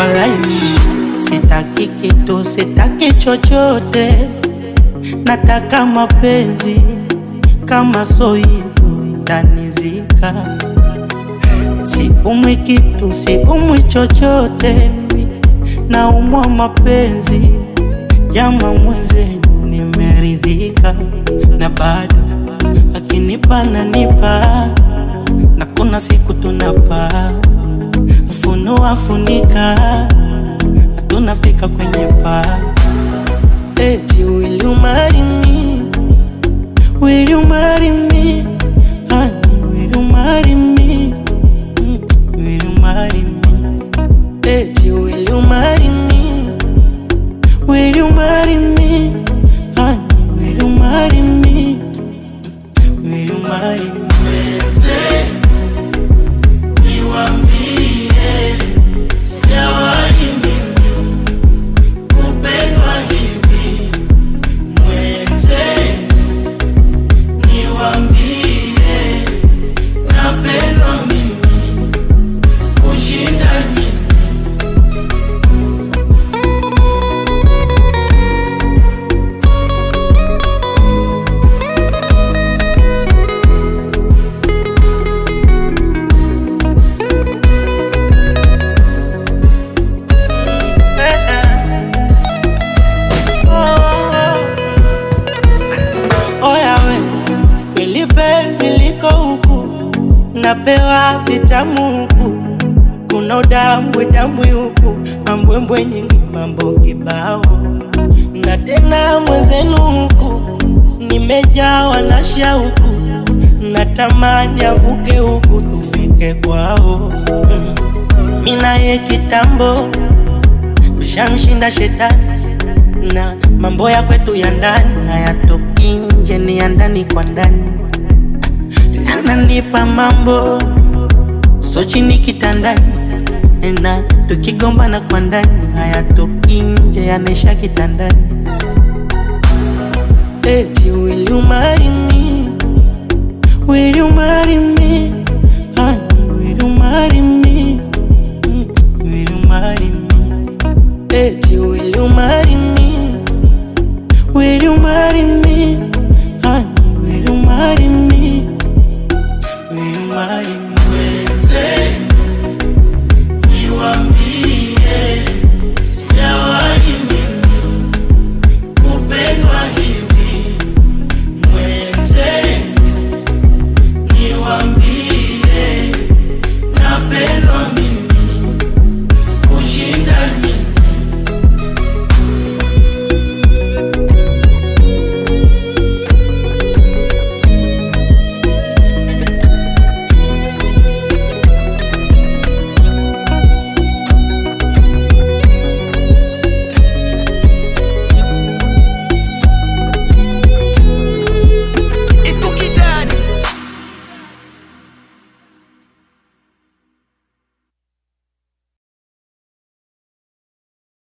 Walai, sitaki kitu, sitaki chochote, nataka mapenzi. Kama so hivyo itanizika. Siumwi kitu, siumwi chochote, naumwa mapenzi. Jama mwenzenu, nimeridhika na bado akinipa nanipa, na kuna siku tunapaa funua funika, hatunafika kwenye paa. Eti will you marry me? Will you marry me? Honey, will you marry me? Mm, Will you marry me? Eti will you marry me? Will you marry me? Honey, will you marry me? Mm, Will you marry me? Oya we, kweli penzi liko huku, napewa vitamu huku, kuna udambwe dambwe huku, mambwembwe nyingi, mambo kibao, na tena mwenzenu huku, nimejawa na shauku, natamani avuke huku tufike kwao. Mm. Mina ye kitambo tushamshinda shetani na mambo ya kwetu ya ndani hayatoki nje, ni ya ndani kwa ndani. Ananipa mambo so chini kitandani, na tukigombana kwa ndani hayatoki nje, yanaisha kitandani. Eti will you marry me? Will you marry me? Honey, will you marry me? Mm, Will you marry me? Eti will you marry me? Will you marry me?